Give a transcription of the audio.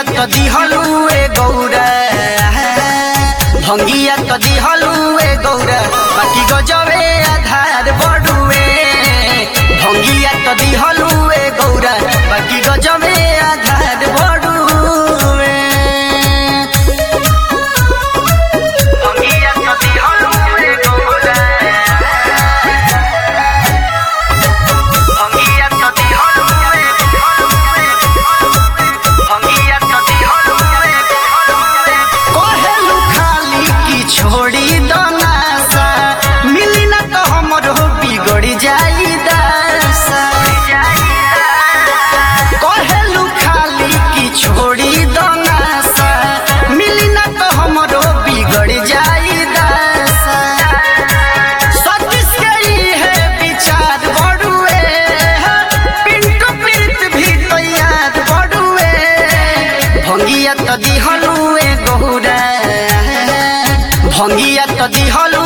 भंगिया तो दिहलू ए गौरा भंगिया तो दिहलू ए गौरा बाकी गजबे आधार बड़ुए भंगिया तो दिहलू ए गौरा बाकी गजबे आधार बड़ुए भंगिया तो दिहलू ए गौरा भंगिया तो दिहलू ए भंगिया तो दिहलू ए कहेलू खाली की छोड़ी दनासा मिली ना तो हमरो बिगड़ जाई दासा कहेलू खाली की छोड़ी दनासा मिली ना तो हमरो बिगड़ जाई दासा सतीश के ई है विचार बड़ुए पिंटू प्रीत भी तैयार बड़ुए भंगिया तो दिहलू ए गौरा भंगिया तो दिहलू